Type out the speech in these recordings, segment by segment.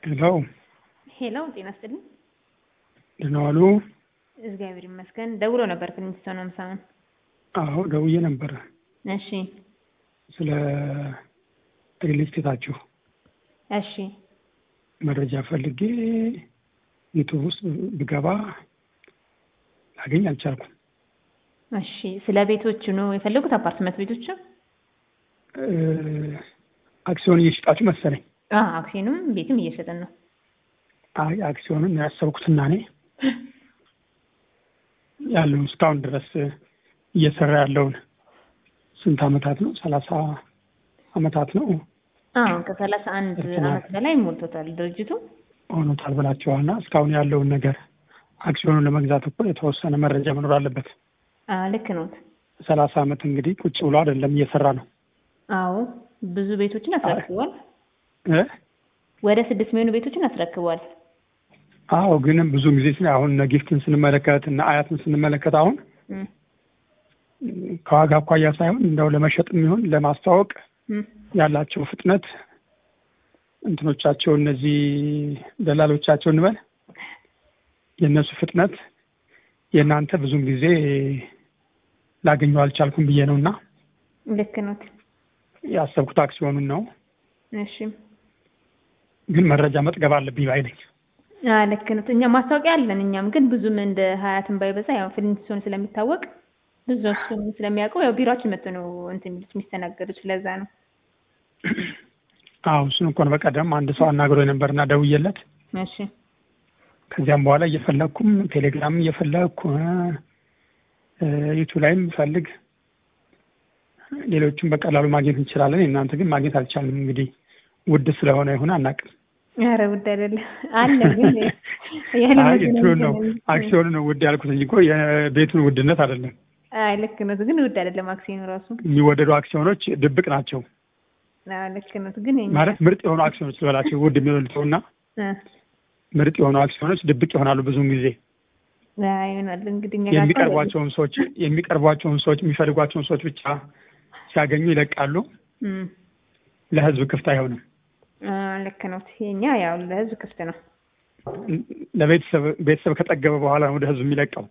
ሄሎ ሄሎ ጤና ይስጥልኝ። ደህና ዋሉ? እግዚአብሔር ይመስገን። ደውሎ ነበር ትንሽ ሰው ነው ምሳምን። አዎ ደውዬ ነበረ እሺ ስለ ሪል ስቴታችሁ እሺ መረጃ ፈልጌ ዩቱብ ውስጥ ብገባ ላገኝ አልቻልኩም። እሺ ስለ ቤቶቹ ነው የፈለጉት? አፓርትመንት ቤቶቹ? እ አክሲዮን እየሸጣችሁ መሰለኝ። አዎ አክሲዮንም ቤትም እየሸጥን ነው። አይ አክሲዮንን ያሰብኩትና እኔ ያለውን እስካሁን ድረስ እየሰራ ያለውን ስንት አመታት ነው? ሰላሳ አመታት ነው አዎ ከሰላሳ አንድ እርትማ- አመት በላይ ሞልቶታል ድርጅቱ። ሆኖታል ብላችኋልና እስካሁን ያለውን ነገር አክሲዮኑን ለመግዛት እኮ የተወሰነ መረጃ መኖር አለበት። አዎ ልክ ነዎት። ሰላሳ አመት እንግዲህ ቁጭ ብሎ አይደለም እየሰራ ነው አዎ ብዙ ቤቶችን አስረክቧል። እ? ወደ ስድስት የሚሆኑ ቤቶችን አስረክቧል። አዎ ግን ብዙ ጊዜ ስለ አሁን እነ ጊፍትን ስንመለከት እና አያትን ስንመለከት አሁን እም፣ ከዋጋ አኳያ ሳይሆን እንደው ለመሸጥ የሚሆን ለማስተዋወቅ እም፣ ያላቸው ፍጥነት እንትኖቻቸው እነዚህ ደላሎቻቸው እንበል የእነሱ ፍጥነት የእናንተ ብዙም ጊዜ ላገኘው አልቻልኩም ብዬ ነው እና ልክ ነዎት። ያሰብኩት አክሲዮኑን ነው። እሺ ግን መረጃ መጥገብ አለብኝ ባይ ነኝ። አዎ ልክ ነዎት። እኛ ማስታወቂያ አለን። እኛም ግን ብዙም እንደ ሀያትን ባይበዛ ያው ፍሊንትስቶን ስለሚታወቅ ብዙ እሱን ስለሚያውቀው ያው ቢሮአችን መጥቶ ነው እንትን የሚሉት የሚስተናገዱት። ስለዛ ነው። አዎ እሱን እንኳን በቀደም አንድ ሰው አናግሮ ነበርና ደውዬለት እሺ ከዚያም በኋላ እየፈለግኩም ቴሌግራም እየፈለግኩ እ፣ ዩቱብ ላይም ፈልግ ሌሎቹም በቀላሉ ማግኘት እንችላለን። እናንተ ግን ማግኘት አልቻልንም። እንግዲህ ውድ ስለሆነ ይሁን አናውቅም። ኧረ ውድ አይደለም አለ ግን ያለ አይ መገናኛ እንትኑን ነው ነው። አክሲዮኑ ነው ውድ ያልኩት እንጂ እኮ የቤቱን ውድነት አይደለም። አይ ልክ ነዎት፣ ግን ውድ አይደለም አክሲዮኑ ራሱ። የሚወደዱ አክሲዮኖች ድብቅ ናቸው አዎ ልክ ነዎት፣ ግን የኛ ማለት ምርጥ የሆኑ አክሲዮኖች ልበላቸው ውድ የሚበልጠውና እ፣ ምርጥ የሆኑ አክሲዮኖች ድብቅ ይሆናሉ ብዙውን ጊዜ አይ ይሆናል እንግዲህ እኛ ጋር የሚቀርቧቸውን ሰዎች የሚቀርቧቸውን ሰዎች የሚፈልጓቸውን ሰዎች ብቻ ሲያገኙ ይለቃሉ። እም፣ ለህዝብ ክፍት አይሆንም። አዎ ልክ ነዎት። የኛ ያው ለህዝብ ክፍት ነው። ለቤተሰብ ቤተሰብ ከጠገበ በኋላ ነው ወደ ህዝብ የሚለቀው።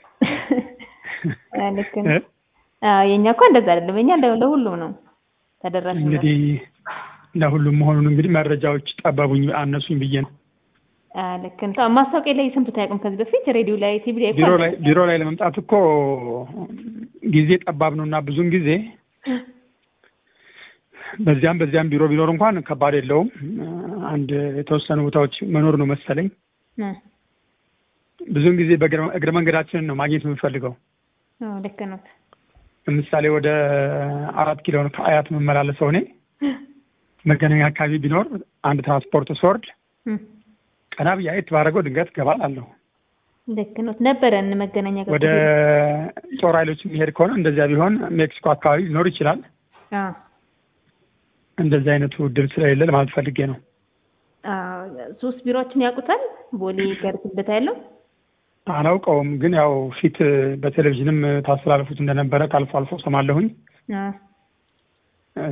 አዎ ልክ እ? ነው። አዎ የኛ እኮ እንደዛ አይደለም። የኛ ለ- ለሁሉም ነው ተደራሽ ነው። እንግዲህ ለሁሉም መሆኑን እንግዲህ መረጃዎች ጠበቡኝ አነሱኝ ብዬ ነው። አዎ ልክ ነው። ማስታወቂያ ላይ ሰምተው አያውቁም ከዚህ በፊት ሬዲዮ ላይ ቲቪ ላይ እኮ ቢሮ ላይ ቢሮ ላይ ለመምጣት እኮ ጊዜ ጠባብ ነው እና ብዙውን ጊዜ በዚያም በዚያም ቢሮ ቢኖር እንኳን ከባድ የለውም። አንድ የተወሰኑ ቦታዎች መኖር ነው መሰለኝ። እ፣ ብዙውን ጊዜ በእግረ እግረ መንገዳችንን ነው ማግኘት የምንፈልገው። አዎ ልክ ነው። ለምሳሌ ወደ አራት ኪሎ ነው ከአያት የምመላለሰው እኔ መገናኛ አካባቢ ቢኖር አንድ ትራንስፖርት ስወርድ እም፣ ቀና ብዬ አየት ባደረገው ድንገት እገባላለሁ። ልክ ነው። ነበረን መገናኛ ጋር ወደ ጦር ኃይሎች የሚሄድ ከሆነ እንደዚያ ቢሆን ሜክሲኮ አካባቢ ሊኖር ይችላል። አዎ እንደዚህ አይነቱ እድል ስለሌለ ለማለት ፈልጌ ነው። አዎ ሶስት ቢሮዎችን ያውቁታል። ቦሌ ገርትበት ያለው አላውቀውም፣ ግን ያው ፊት በቴሌቪዥንም ታስተላልፉት እንደነበረ ከአልፎ አልፎ ሰማለሁኝ። አዎ እ፣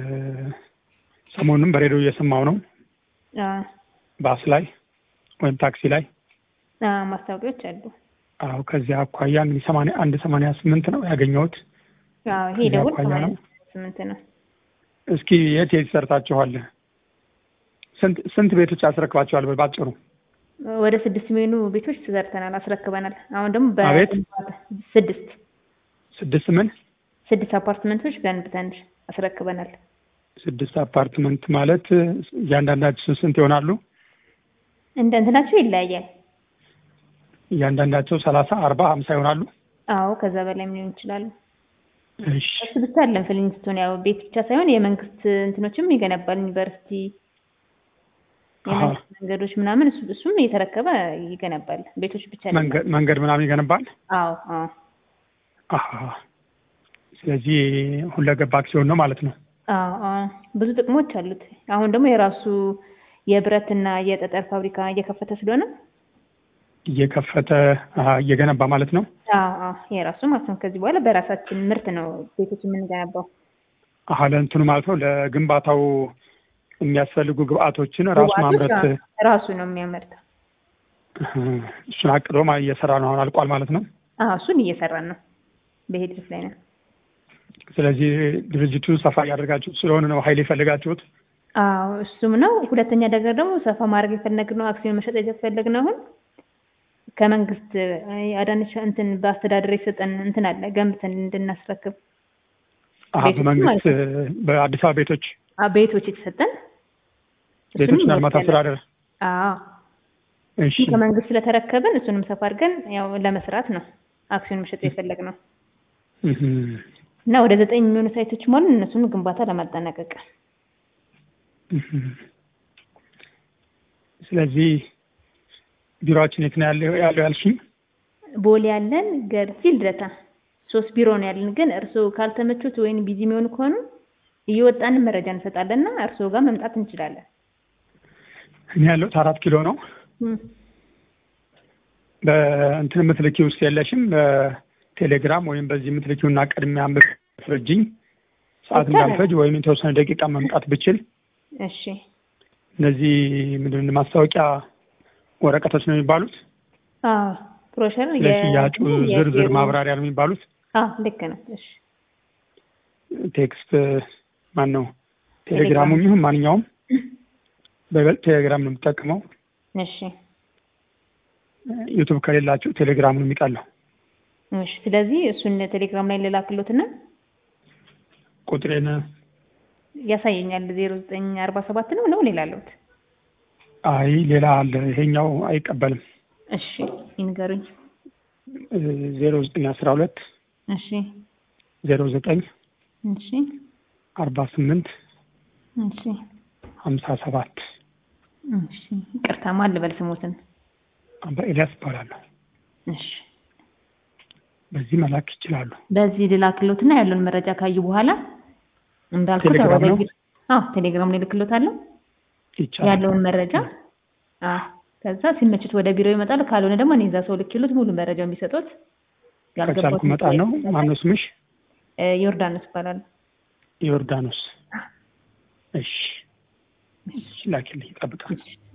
ሰሞኑንም በሬዲዮ እየሰማው ነው፣ አዎ ባስ ላይ ወይም ታክሲ ላይ። አዎ ማስታወቂያዎች አሉ። አዎ ከዚያ አኳያ እንግዲህ ሰማንያ አንድ ሰማንያ ስምንት ነው ያገኘሁት። አዎ ይሄ ከዚህ ደውል አኳያ ነው። ሰማንያ ስምንት ነው። እስኪ የት የት ሰርታችኋል? ስንት ስንት ቤቶች አስረክባችኋል? ባጭሩ ወደ ስድስት የሚሆኑ ቤቶች ተሰርተናል፣ አስረክበናል። አሁን ደግሞ አቤት? በግንባታ ስድስት ስድስት ምን ስድስት አፓርትመንቶች ገንብተን አስረክበናል። ስድስት አፓርትመንት ማለት እያንዳንዳቸው ስንት ይሆናሉ? እንደ እንትናቸው ይለያያል። እያንዳንዳቸው ሰላሳ አርባ ሀምሳ ይሆናሉ። አዎ ከዛ በላይ ሊሆን ይችላሉ። እሺ እሱ ብቻ አይደለም ፍሊንስቶን ያው ቤት ብቻ ሳይሆን የመንግስት እንትኖችም ይገነባል። ዩኒቨርሲቲ፣ የመንግስት መንገዶች ምናምን እሱ እሱም እየተረከበ ይገነባል። ቤቶች ብቻ አይደለም። መንገድ መንገድ ምናምን ይገነባል። አዎ አዎ አሀ ስለዚህ ሁለገብ አክሲዮን ነው ማለት ነው። አዎ አዎ ብዙ ጥቅሞች አሉት። አሁን ደግሞ የራሱ የብረትና የጠጠር ፋብሪካ እየከፈተ ስለሆነ እየከፈተ አሀ፣ እየገነባ ማለት ነው። አዎ አዎ የራሱ ማለት ነው። ከዚህ በኋላ በራሳችን ምርት ነው ቤቶች የምንገነባው። አሀ ለእንትኑ ማለት ነው ለግንባታው የሚያስፈልጉ ግብአቶችን ራሱ ግብአቶች ማምረት ራ- ራሱ ነው የሚያመርተው። እህ፣ እሱን አቅዶ ማ- እየሰራ ነው አሁን አልቋል ማለት ነው። አዎ እሱን እየሰራን ነው፣ በሂደት ላይ ነው። ስለዚህ ድርጅቱ ሰፋ እያደረጋችሁት ስለሆነ ነው ኃይል የፈለጋችሁት። አዎ እሱም ነው። ሁለተኛ ነገር ደግሞ ሰፋ ማድረግ የፈለግነው አክሲዮን መሸጥ የፈለግነው አሁን ከመንግስት እ፣ አዳነች እንትን በአስተዳደር የሰጠን እንትን አለ ገንብተን እንድናስረክብ አሀ ቤቶች በመንግስት ማለት በአዲስ አበባ ቤቶች አ፣ ቤቶች የተሰጠን ቤቶችና ልማት እንወስዳለን። አስተዳደር አዎ እሺ ከመንግስት ስለተረከብን እሱንም ሰፋ አድርገን ያው ለመስራት ነው አክሲዮን መሸጥ የፈለግነው እህ፣ እና ወደ ዘጠኝ የሚሆኑ ሳይቶች ማለት እነሱን ግንባታ ለማጠናቀቅ እህ። ስለዚህ ቢሮአችን የት ነው ያለው ያለው ያልሽኝ? ቦሌ ያለን ገርጂ ልደታ ሶስት ቢሮ ነው ያለን። ግን እርስዎ ካልተመቹት ወይም ቢዚ የሚሆኑ ከሆኑ እየወጣን መረጃ እንሰጣለን እና እርስዎ ጋር መምጣት እንችላለን። እኔ ያለሁት አራት ኪሎ ነው። እም፣ በእንትን የምትልኪ ውስጥ የለሽም? በቴሌግራም ወይም በዚህ የምትልኪውና ቅድሚያ ፍርጅኝ ሰዓት ይቻላል። እንዳልፈጅ ወይም የተወሰነ ደቂቃ መምጣት ብችል እሺ እነዚህ ምንድን ነው ማስታወቂያ ወረቀቶች ነው የሚባሉት አዎ ብሮሸር የ- ለሽያጩ የ- ዝርዝር የ- ማብራሪያ ነው የሚባሉት አዎ ልክ ነው። እሺ ቴክስት ማን ነው ቴሌግራሙም ይሁን ማንኛውም በይበልጥ ቴሌግራም ነው የምጠቀመው እሺ ዩቱብ ከሌላችሁ ቴሌግራም ነው የሚቀለው እሺ። ስለዚህ እሱን ቴሌግራም ላይ ልላክሎትና ቁጥሬን ያሳየኛል። ዜሮ ዘጠኝ አርባ ሰባት ነው ነው ሌላ አለሁት። አይ ሌላ አለ ይሄኛው አይቀበልም እሺ ይንገሩኝ። ዜሮ ዘጠኝ አስራ ሁለት እሺ ዜሮ ዘጠኝ እሺ አርባ ስምንት እሺ ሀምሳ ሰባት እሺ። ይቅርታ ማን ልበል ስሞትን? አባ ኤልያስ ይባላለሁ እሺ በዚህ መላክ ይችላሉ በዚህ ልላክሎትና ያለውን መረጃ ካዩ በኋላ እንዳልኩት ቴሌግራም ወደ ነው? ቢሮ- አዎ ቴሌግራም ላይ ልክሎታለሁ ይቻላል ያለውን መረጃ አዎ ከዛ ሲመችት ወደ ቢሮ ይመጣል። ካልሆነ ደግሞ እኔ እዛ ሰው ልክሎት ሙሉ መረጃው የሚሰጡት ከቻልኩ መጣ ነው ማነው ስምሽ እ፣ ዮርዳኖስ ይባላል። ዮርዳኖስ እሺ እሺ ላኪልኝ ይጠብቃል እሺ